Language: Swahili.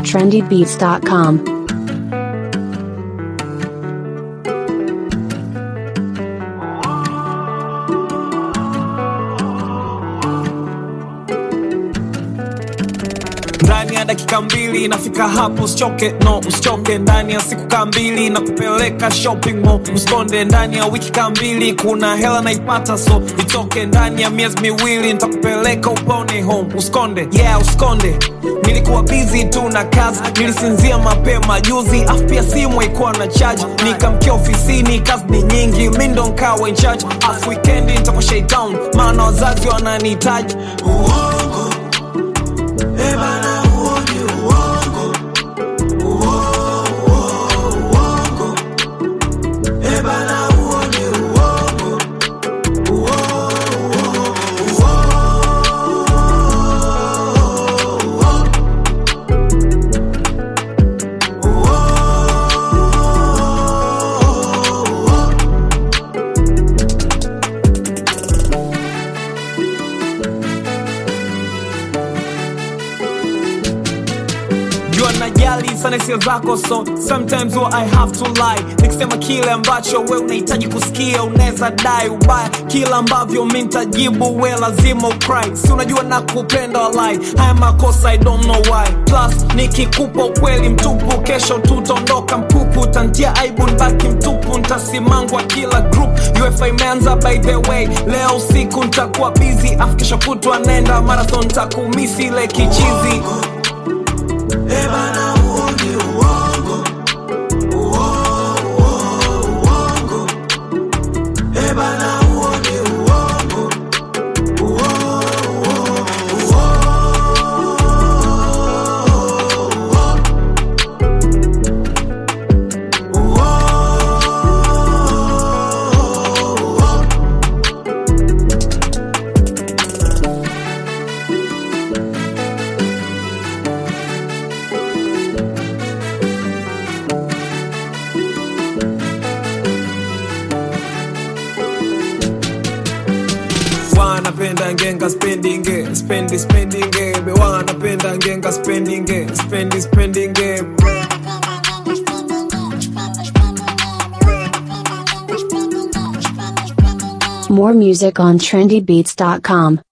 trendybeats.com. ndani ya dakika mbili nafika hapo usichoke no usichoke ndani ya siku kaa mbili na kupeleka shopping mall usikonde ndani ya wiki kaa mbili kuna hela naipata so itoke ndani ya miezi miwili nitakupeleka upone home usikonde yeah usikonde nilikuwa busy tu na kazi nilisinzia mapema juzi afu pia simu haikuwa na charge nikamkia ofisini kazi ni nyingi mi ndo nkawa in charge afu wikendi nitakuwa shaitown maana wazazi wananihitaji uongo ebana huo ni uongo Uo- uo- uongo ebana huo ni uongo Uo- uo- uo- uo- jua najali sana hisia zako so sometimes huwa i have to lie nikisema kile ambacho we unahitaji kusikia unaweza dai ubaya kila ambavyo mi ntajibu we lazima ukry si unajua na kupenda walai haya makosa i don't know why plus nikikupa ukweli mtupu kesho tutaondoka mpupu tantia aibu nbaki mtupu ntasimangwa kila group ufa imeanza by the way leo usiku ntakuwa busy afu kesho kutwa nenda marathon ntakumisi ile kichizi ebana huo ni uongo Uo- uo- uongo ebana huo ni uongo Uo- uo- uo- uo- uo- wanapenda ngenga spendinge spendi spendinge be wanapenda ngenga spendinge spendi spendinge More music on trendybeats.com.